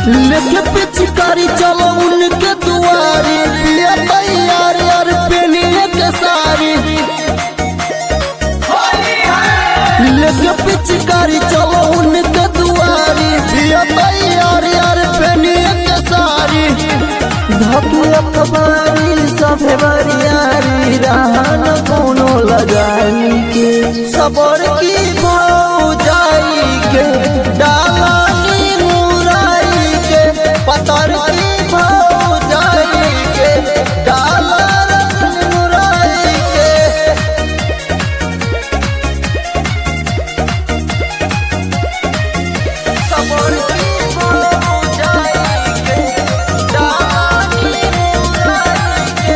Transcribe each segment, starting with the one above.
लेके पिचकारी चलो उनके दुआरी पिया तैयार यार पेनिए के सारी लेके पिचकारी चलो उनके दुआरी पिया तैयार यार पेनिए के सारी धके अखबारी सभे बरियारी रहन कोनो लगाई के सबर की भाव जाई के डालानी मुराई के पतर की भाव जाई के डालानी मुराई के सबर की भाव जाई के डालानी मुराई के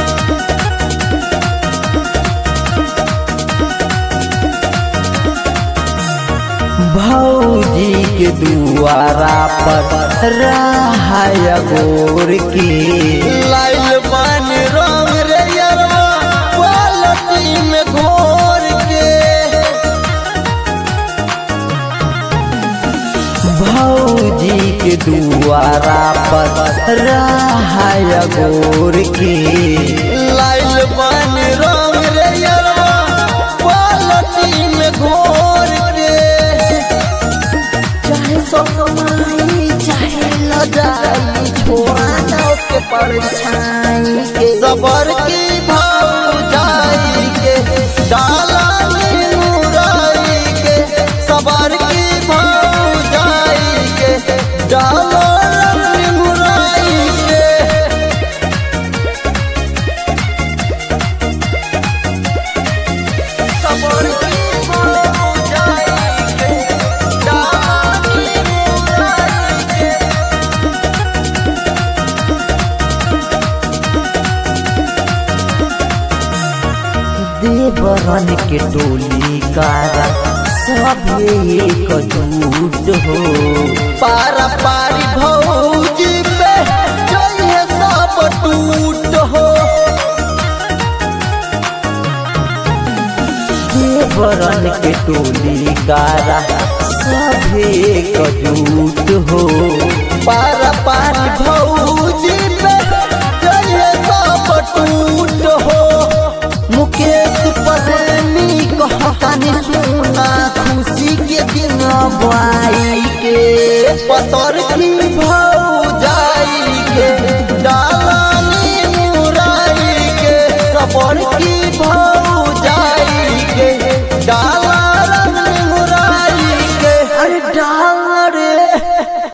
भौजी के दुआरा पर रहाय गोर की लाइल बन रंग रे यरवा बाल्टी में घोर के भौजी के दुआरा पर रहाय गोर की लाइल बन रंग रे यरवा बाल्टी में घोर के चाहे सोमाई चाहे लजाई छोड़ा जाओ के परछाई के सबर की भाव जाई के डाला में मुराई के सबर की भाव जाई के डाला में मुराई के सबर की भाव जाई के डाला में मुराई के देवरन के टोली कारा सब एक जुट हो पारा पारी भौजी पे जइहे सब टूट हो देवरन के टोली कारा सब एक जुट हो पारा पारी भौजी पे जइहे सब टूट हो मुकेश प्रेमी कहतानी सुना खुशी के दिन बाई के पतर की भाव जाई के